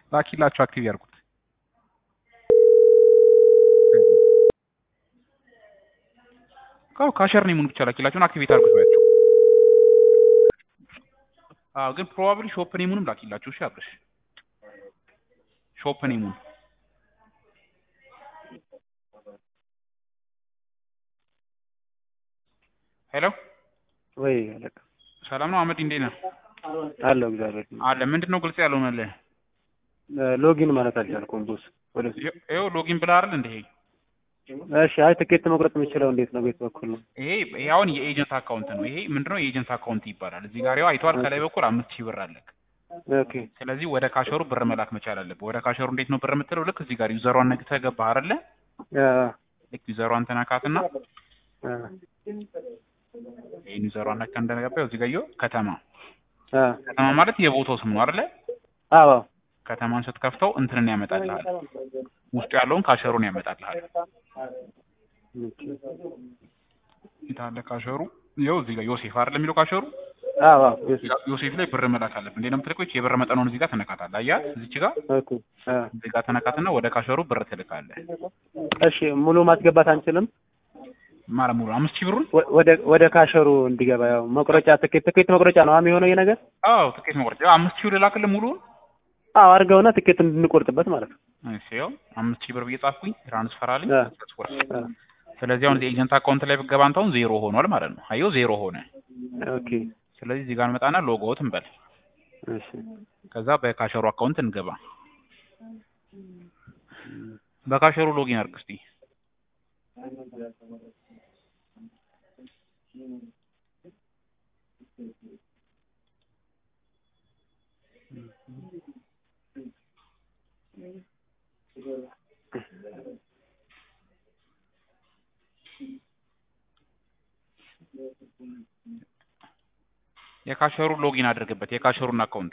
ላኪላቸው አክቲቭ ያርጉት። ካው ካሸር ኔሙን ብቻ ላኪላቸውን አክቲቬት አድርጉት ባያቸው። አዎ ግን ፕሮባብሊ ሾፕ ኔሙንም ላኪላቸው። እሺ አብረሽ ሾፕ ኔሙን ሄሎ ወይ አለቃ ሰላም ነው አህመድ፣ እንዴት ነህ? አለው እግዚአብሔር አለ ምንድን ነው ግልጽ ያልሆነልህ? ሎጊን ማለት አልቻልኩም ቦስ ወደ ይኸው ሎጊን ብለህ አይደል እንደ ይሄ እሺ አይ ትኬት መቁረጥ የምችለው እንዴት ነው ቤት በኩል ነው ይሄ ይሄ አሁን የኤጀንት አካውንት ነው። ይሄ ምንድነው የኤጀንት አካውንት ይባላል። እዚህ ጋር ያው አይተዋል። ከላይ በኩል አምስት ሺህ ብር አለክ። ኦኬ ስለዚህ ወደ ካሸሩ ብር መላክ መቻል አለብህ። ወደ ካሸሩ እንዴት ነው ብር የምትለው? ልክ እዚህ ጋር ዩዘሯን ነግተህ ገባህ አይደለ? አ ልክ ዩዘሯን ተነካትና አ ይሄን ዩዘሯን ነካ እንደገባህ እዚህ ጋር ይኸው ከተማ አ ከተማ ማለት የቦታው ስም ነው አይደለ? አዎ ከተማን ስትከፍተው እንትንን ያመጣልሃል። ውስጡ ያለውን ካሸሩን ያመጣልሃል። የታለ ካሸሩ? ይኸው እዚህ ጋር ዮሴፍ አይደለ የሚለው ካሸሩ አዎ አዎ yes. ዮሴፍ ላይ ብር መላክ አለብህ። እንዴት ነው የምትልከው? ይህች የብር መጠኑን እዚህ ጋር ትነካታለህ። አያት እዚች ጋር ኦኬ አ እዚህ ጋር ተነካትና ወደ ካሸሩ ብር ትልካለህ። እሺ ሙሉ ማስገባት አንችልም ማለት ሙሉ አምስት ሺህ ብሩን ወ- ወደ ወደ ካሸሩ እንዲገባ ያው መቁረጫ ትኬት ትኬት መቁረጫ ነው አሁን የሆነው ይሄ ነገር አዎ ትኬት መቁረጥ ያው አምስት ሺህ ልላክልህ ሙሉውን። አዎ አድርገውና ትኬት እንድንቆርጥበት ማለት ነው እሺ ያው አምስት ሺህ ብር ብዬ ጻፍኩኝ ትራንስፈር አለኝ። አ ትራንስፈር አ ስለዚህ አሁን ኤጀንት አካውንት ላይ ብትገባ አንተ አሁን ዜሮ ሆኗል ማለት ነው። አየው ዜሮ ሆነ። ኦኬ ስለዚህ እዚህ ጋር እንመጣና ሎጎውት እንበል። እሺ ከዛ በካሸሩ አካውንት እንገባ። በካሸሩ ሎጊን አድርግ እስቲ። የካሸሩ ሎጊን አድርግበት የካሸሩን አካውንት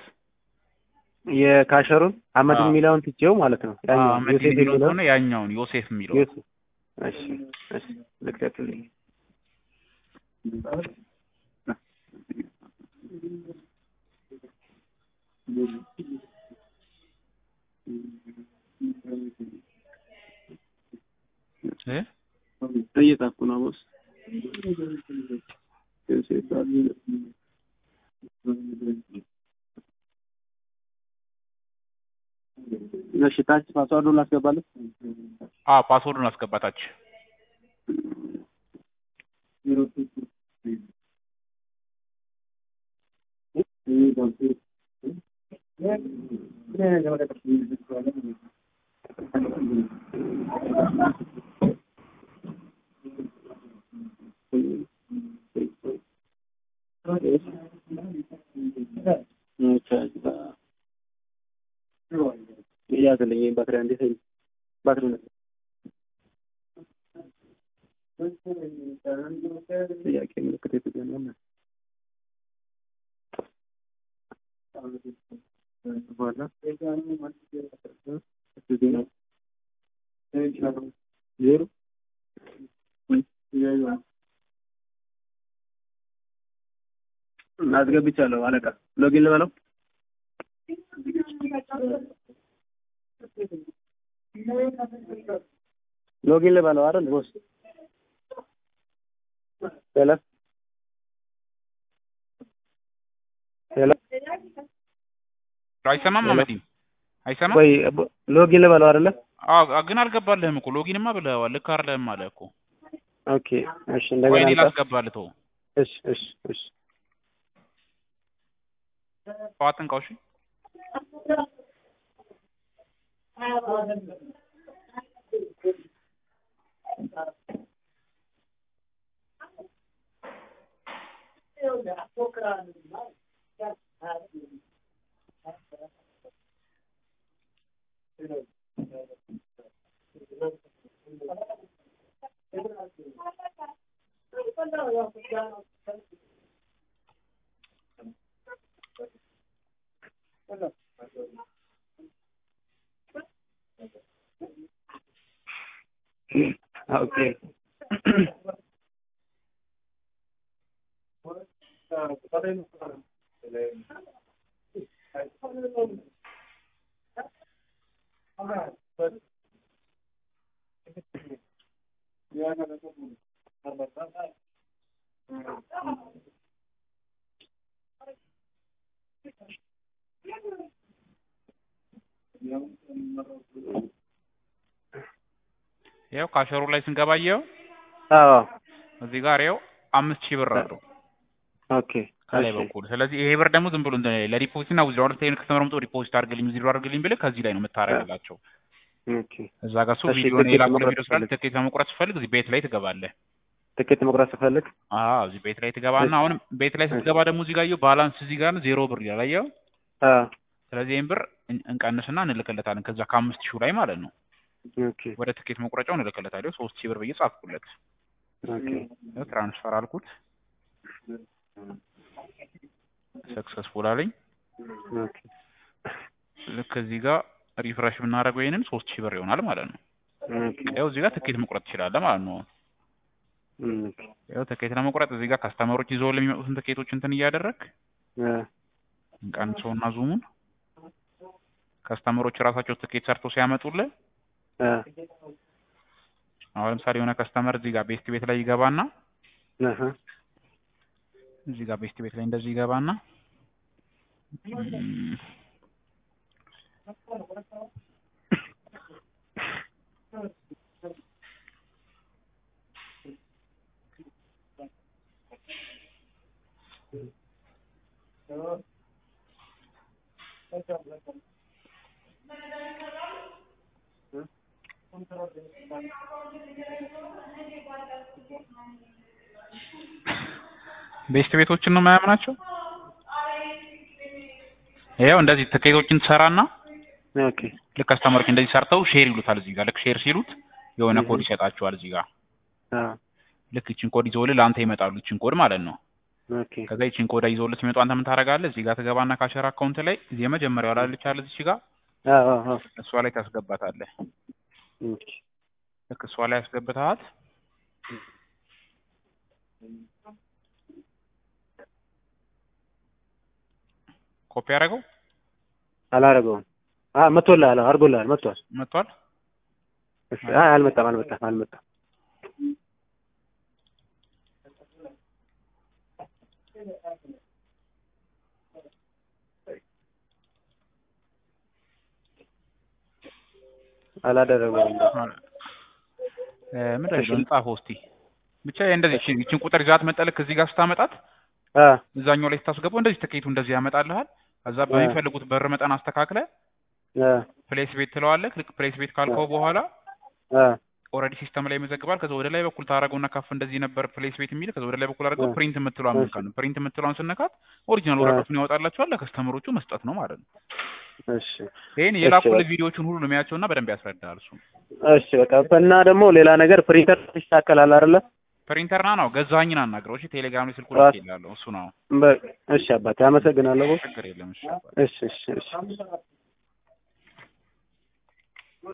የካሸሩን አህመድ አዎ። የሚለውን ትቼው ማለት ነው ያኛው አህመድ ዮሴፍ የሚለው የሚለው ሆነ ያኛውን ዮሴፍ የሚለው ዮሴፍ እሺ እሺ ልክተትልኝ እ እየጻፍኩ ነው ቦስ ዮሴፍ አለ እሺ ታች ፓስዋርዱን ላስገባለሁ አዎ ፓስወርዱን አስገባታች ያዝልኝ ባትሪ እንዴት ባትሪ ነው ጥያቄ ምልክት የተገኘ በኋላ ዜሮ አስገብቻለሁ አለቃ ሎጊን ልበለው ሎጊን ልበለው አይደል ቦስ ሄሎ ሄሎ አይሰማም አመዲን አይሰማም ወይ ቦ- ሎጊን ልበለው አይደለ አዎ ግን አልገባልህም እኮ ሎጊንማ ብለዋል ልክ አይደለህም አለ እኮ ኦኬ እሺ ወይ እንደገና እኔ አንጻፍ ላስገባልህ ተው እሺ እሺ እሺ ጠዋትን ቃውሽ ኦኬ ያው ካሸሩ ላይ ስንገባየው አዎ እዚህ ጋር ያው አምስት ሺህ ብር አለው ኦኬ ከላይ እሺ በኩል ስለዚህ ይሄ ብር ደግሞ ዝም ብሎ እንትን ለዲፖዚት እና ዊዝድሮ አድርገህ ከስተመር መጥቶ ዲፖዚት አድርግልኝ ዊዝድሮ አድርግልኝ ብለህ ከዚህ ላይ ነው የምታረግላቸው ኦኬ እዛ ጋር እሱ እሺ፣ ቪዲዮ ትኬት የላኩልህ መቁረጥ ቪዲዮ ስላለ ስፈልግ? ትኬት ለመቁረጥ ስፈልግ እዚህ ቤት ላይ ትገባለህ ትኬት መቁረጥ ስፈልግ አዎ እዚህ ቤት ላይ ትገባና እሺ። አሁንም ቤት ላይ ስትገባ ደግሞ እዚህ ጋር አየሁ ባላንስ እዚህ ጋር ዜሮ ብር ይላል አየኸው አ ስለዚህ ይህን ብር እን- እንቀንስና እንልክለታለን ከዛ ከአምስት ሺው ላይ ማለት ነው ኦኬ ወደ ትኬት መቁረጫው እንልክለታለሁ ሶስት ሺህ ብር ብዬ ጻፍኩለት ኦኬ ያው ትራንስፈር አልኩት ሰክሰስፉል አለኝ ኦኬ ልክ እዚህ ጋር ሪፍሬሽ ብናደርገው ይሄንን ሶስት ሺህ ብር ይሆናል ማለት ነው ኦኬ ያው እዚህ ጋር ትኬት መቁረጥ ትችላለህ ማለት ነው ኦኬ ያው ትኬት ለመቁረጥ እዚህ ጋር ካስተመሮች ይዘው ለሚመጡትን ትኬቶች እንትን እያደረግ አ እንቀንሰውና ዙሙን ከስተመሮች ራሳቸው ትኬት ሰርቶ ሲያመጡልህ አ አሁን ለምሳሌ የሆነ ከስተመር እዚህ ጋር ቤስት ቤት ላይ ይገባና አሃ እዚህ ጋር ቤስት ቤት ላይ እንደዚህ ይገባና እም፣ ቤስት ቤቶችን ነው የማያምናቸው ይኸው እንደዚህ ትኬቶችን ትሰራና ኦኬ ልክ ከስተመሮች እንደዚህ ሰርተው ሼር ይሉታል እዚህ ጋር ልክ ሼር ሲሉት የሆነ እህ። ኮድ ይሰጣቸዋል እዚህ ጋር አ ልክ ይችን ኮድ ይዘውልህ ለአንተ ይመጣሉ ይችን ኮድ ማለት ነው ኦኬ ከዛ ይችን ኮድ ይዘውልህ ሲመጡ አንተ ምን ታደርጋለህ እዚህ ጋር ትገባና ካሸር አካውንት ላይ እዚህ የመጀመሪያው ላለች አለ እዚህ ጋር አ አ አ እሷ ላይ ታስገባታለህ ኦኬ ልክ እሷ ላይ ያስገብተሃት ኮፒ ያደረገው አላረገውም አ መጥቶልሃል አድርጎልሃል መጥቷል መጥቷል እሺ አይ አልመጣም አልመጣም አልመጣም አላደረገውም እ ምንድን ነው ጻፈው እስቲ ብቻ እንደዚህ ይችን ይችን ቁጥር ይዛት መጠልክ እዚህ ጋር ስታመጣት አ እዛኛው ላይ ስታስገባው እንደዚህ ትኬቱ እንደዚህ ያመጣልሃል ከዛ በሚፈልጉት በር መጠን አስተካክለ አ ፕሌስ ቤት ትለዋለህ ልክ ፕሌስ ቤት ካልከው በኋላ አ ኦልሬዲ ሲስተም ላይ ይመዘግባል ከዛ ወደ ላይ በኩል ታደርገውና ከፍ እንደዚህ ነበር ፕሌስ ቤት የሚል ከዛ ወደ ላይ በኩል አድርገው አ ፕሪንት የምትለዋን መንካት ነው ፕሪንት የምትለዋን ስነካት ኦሪጂናል አ ወረቀቱን ያወጣላቸዋል ለከስተመሮቹ መስጠት ነው ማለት ነው እሺ ይሄን እሺ የላኩልህ በቃ ቪዲዮዎቹን ሁሉ ነው የሚያቸውና በደንብ ያስረዳል እሱ እሺ በቃ እና ደግሞ ሌላ ነገር ፕሪንተር ይስተካከላል አይደለ ፕሪንተርና ነው ገዛኸኝን አናግረው እሺ ቴሌግራም ላይ ስልኩ ራስ ልክ ይላለሁ እሱ ነው በቃ እሺ አባቴ አመሰግናለሁ ችግር የለም እሺ እሺ እሺ እሺ